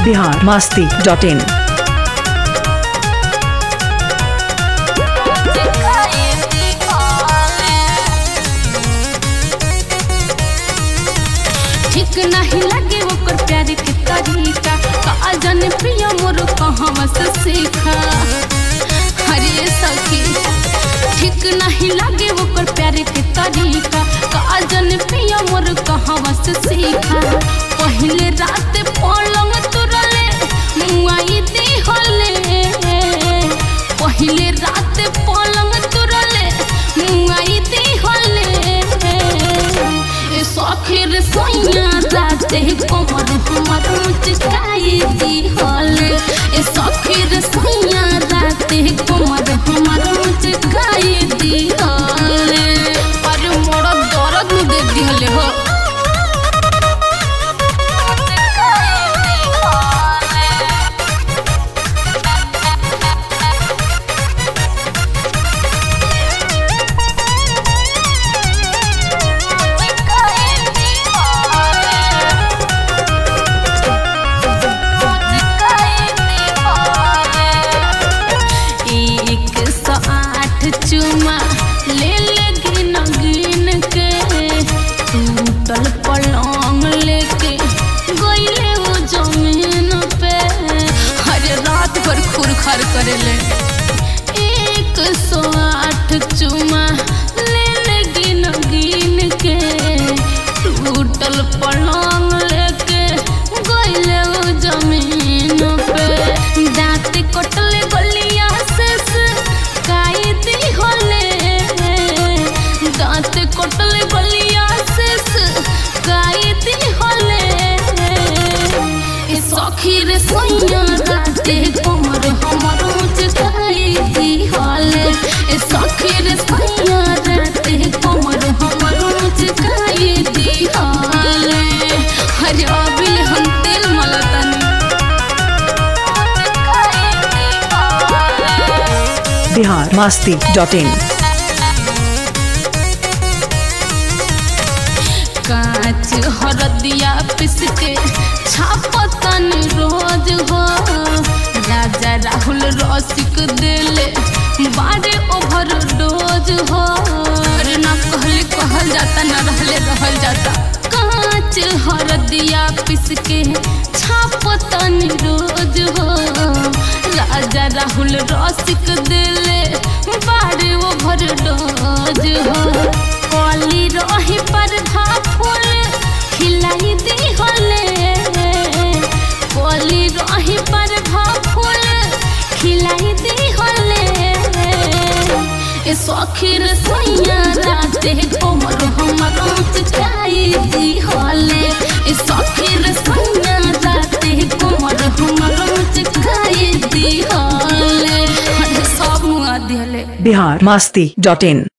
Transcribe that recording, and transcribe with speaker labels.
Speaker 1: Bihar Masti dot इन
Speaker 2: ठीक नहीं लगे ओकर प्यार के तरीका का जाने पिया मोर कहाँ से सीखा हरे सखी ठीक नहीं लगे ओकर प्यार के तरीका का जाने पिया मोर कहाँ से सीखा पहले रात पलंग तुरले मुआई दी हले पहले रात पलंग तुरले मुआई दी हले ए सखीर सोइया राते कमर हमर मुचकाई दी हले ए सखीर सोइया राते कमर हमर मुचकाई दी हले अरे मोर दर्द नु दे दी हले हो एक सौ आठ चुमा ले ले गिन गिन के टूटल पलंग लेके गईले वो जमीन पे हर रात भर खुरखर करेले एक सौ आठ चुमा ले ले गिन गिन के टूटल पलंग लेके गईले वो जमीन पे दांत कटले गलिया से काई दी होले दांत कटले गलिया से काई दी होले ए सखी रे सोइया राते कमर हमर मुचकाई दी होले ए सखी रे सोइया राते कमर हमर मुचकाई दी होले हरे अबिल हम तेल मलतनी
Speaker 1: बिहार मास्ती डॉट इन
Speaker 2: कांच हरदिया पिस के छापतन रोज हो राजा राहुल रसिक दिले बारे ओवर डोज हो अरे ना कहले कहल जाता ना रहले रहल जाता कांच हरदिया पिस के छापतन रोज हो राजा राहुल रसिक दिले बारे ओवर डोज हो कली रही पर फूल खिलाई दी होले कली रही पर फूल खिलाई दी होले ए सखीर सैया राते कोमर हमर मुचकाई दी होले ए सखीर सैया राते कोमर हमर मुचकाई दी होले अरे सब मुआ दिहले
Speaker 1: बिहार मास्ती डॉट इन